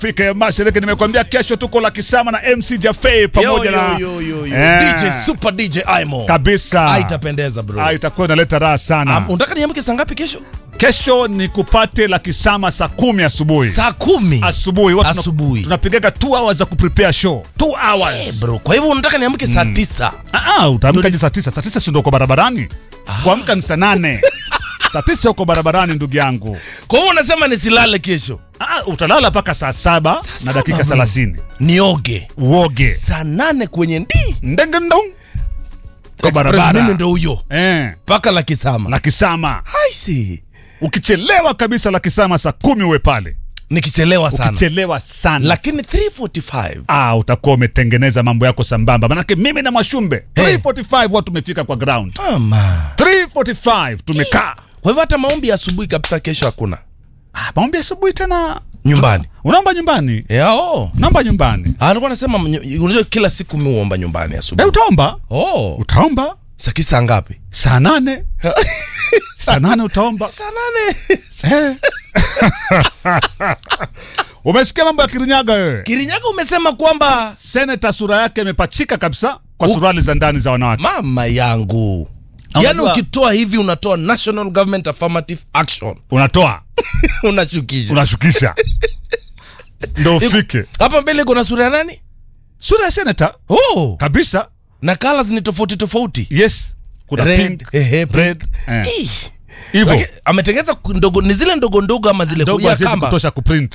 Afrika ya Mashariki. Nimekwambia kesho tuko la Kisama na MC Jaffe pamoja Yo, na yo, yo, yo, yo. Eh, DJ Super DJ Aimo. kabisa. Ah, itapendeza bro. Ah, itakuwa inaleta raha sana. Um, unataka niamke saa ngapi kesho? Kesho ni kupate la Kisama saa kumi asubuhi. Saa kumi. Asubuhi watu Asubuhi. tunapigaga 2 hours za kuprepare show. 2 hours. Eh, bro, kwa hivyo unataka niamke saa tisa. Ah, ah, utaamkaje saa tisa? Saa tisa si ndio uko barabarani? Kuamka ni saa nane. saa tisa uko barabarani ndugu yangu. Kwa hivyo unasema nisilale kesho. Ah, utalala mpaka saa saba na saba, dakika bro. thelathini Nioge. uoge Saa nane kwenye ndi. ndengendo kwa Express barabara mimi ndo huyo. eh, Mpaka la Kisama. la Kisama. I see. Ukichelewa kabisa la Kisama saa kumi uwe pale. Nikichelewa sana. Ukichelewa sana Lakini 345. ah, utakuwa umetengeneza mambo yako sambamba, manake mimi na Mashumbe Hey. 345 watu tumefika kwa ground Mama. 345 tumekaa. Kwa hivyo hata maombi ya asubuhi kabisa kesho hakuna. Ah, maombi asubuhi tena Nyumbani. unaomba nyumbani, Yeah, oh. unaomba nyumbani. Ah, alikuwa anasema mnyo- unajua kila siku mimi huomba nyumbani Eh, asubuhi. utaomba Oh. utaomba Saa kisa ngapi? saa nane saa nane utaomba Saa nane. Eh. Umesikia mambo ya Kirinyaga wewe? Kirinyaga umesema kwamba Seneta sura yake imepachika kabisa kwa suruali za ndani za wanawake. mama yangu Unajua- yaani ukitoa hivi unatoa national government affirmative action Unatoa, unashukisha unashukisha ndo ufike hapa mbele kuna sura ya nani sura ya seneta oh. kabisa. na colors ni tofauti tofauti Yes, kuna Red, pink, ehe, pink. red, eh. Ih. hivyo Laki- ametengeza ndogo ni zile ndogo ndogo ama zile ndogo ya haziwezi kamba kutosha kuprint